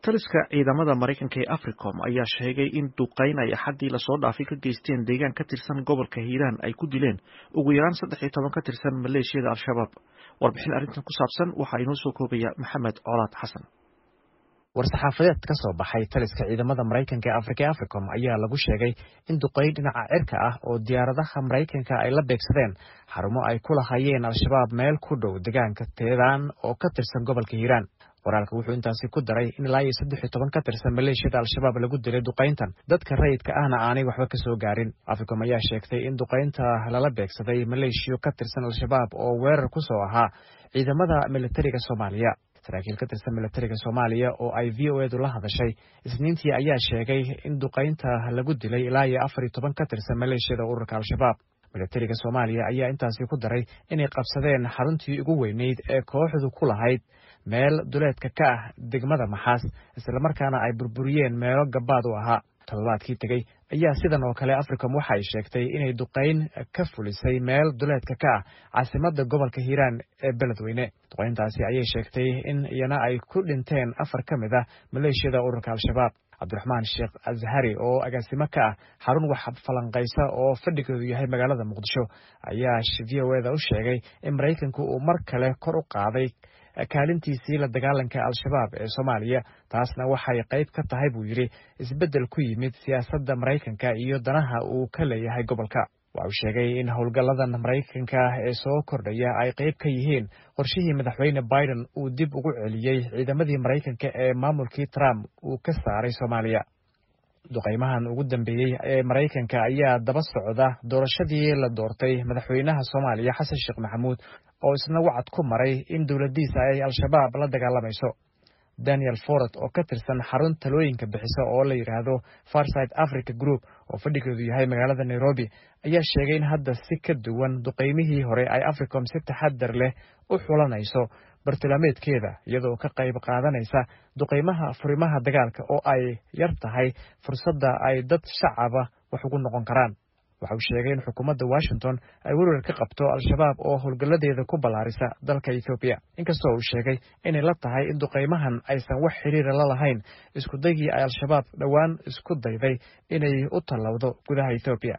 taliska ciidamada maraykanka ee africom ayaa sheegay in duqeyn ay axaddii lasoo dhaafay ka geysteen deegaan ka tirsan gobolka hiiraan ay ku dileen ugu yaraan saddex iyo toban ka tirsan maleeshiyada al-shabaab warbixin arrintan ku saabsan waxaa inoo soo koobaya maxamed colaad xasan war-saxaafadeed ka soo baxay taliska ciidamada maraykanka ee afrika ee africom ayaa lagu sheegay in duqeyn dhinaca cirka ah oo diyaaradaha maraykanka ay la beegsadeen xarumo ay ku lahayeen al-shabaab meel ku dhow deegaanka teedaan oo ka tirsan gobolka hiiraan qoraalka wuxuu intaasi ku daray in ilaa iyo saddex iyo toban ka tirsan maleeshiyada al-shabaab lagu dilay duqayntan dadka rayidka ahna aanay waxba ka soo gaarin africom ayaa sheegtay in duqaynta lala beegsaday maleeshiyo ka tirsan al-shabaab oo weerar ku soo ahaa ciidamada militariga soomaaliya saraakiil ka tirsan militariga soomaaliya oo ay v o edu la hadashay isniintii ayaa sheegay in duqaynta lagu dilay ilaa iyo afar iyo toban ka tirsan maleeshiyada ururka al-shabaab militariga soomaaliya ayaa intaasi ku daray inay qabsadeen xaruntii ugu weyneyd ee kooxdu ku lahayd meel duleedka ka ah degmada maxaas islamarkaana ay burburiyeen meelo gabaad u ahaa toddobaadkii tegey ayaa sidan oo kale africom waxa ay sheegtay inay duqayn ka fulisay meel duleedka ka ah caasimadda gobolka hiiraan ee beledweyne duqayntaasi ayay sheegtay in iyana ay ku dhinteen afar ka mid ah maleeshiyada ururka al-shabaab cabdiraxmaan sheekh azhari oo agaasimo ka ah xarun wax falanqaysa oo fadhigeedu yahay magaalada muqdisho ayaa v o eda u sheegay in maraykanku uu mar kale kor u qaaday kaalintiisii la dagaalanka al-shabaab ee soomaaliya taasna waxay qayb ka tahay buu yidhi isbeddel ku yimid siyaasadda maraykanka iyo danaha uu ka leeyahay gobolka waxa uu sheegay in howlgalladan maraykanka ee soo kordhaya ay qayb ka yihiin qorshihii madaxweyne biden uu dib ugu celiyey ciidamadii maraykanka ee maamulkii trump uu ka saaray soomaaliya duqaymahan ugu dambeeyey ee maraykanka ayaa daba socda doorashadii la doortay madaxweynaha soomaaliya xasan sheekh maxamuud oo isna wacad ku maray in dowladdiisa ay al-shabaab la dagaalamayso daniel forot oo ka tirsan xarun talooyinka bixisa oo la yidhaahdo farside africa group oo fadhigeedu yahay magaalada nairobi ayaa sheegay in hadda si ka duwan duqaymihii hore ay africom si taxadar leh u xulanayso bartilmaameedkeeda iyadoo ka qayb qaadanaysa duqaymaha furimaha dagaalka oo ay yar tahay fursadda ay dad shacaba wax ugu noqon karaan waxa uu sheegay in xukuumadda washington ay werwer ka qabto al-shabaab oo howlgalladeeda ku ballaarisa dalka ethoobiya inkastoo uu sheegay inay la tahay in duqaymahan aysan wax xiriira la lahayn iskudaygii ay al-shabaab dhowaan isku dayday inay u tallowdo gudaha ethoobiya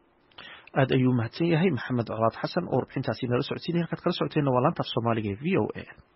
aad ayuu mahadsan yahay maxamed colaad xasan oo warbixintaasi nala socodsiinay halkaad kala socoteenna waa laantaaf soomaaliga e v o a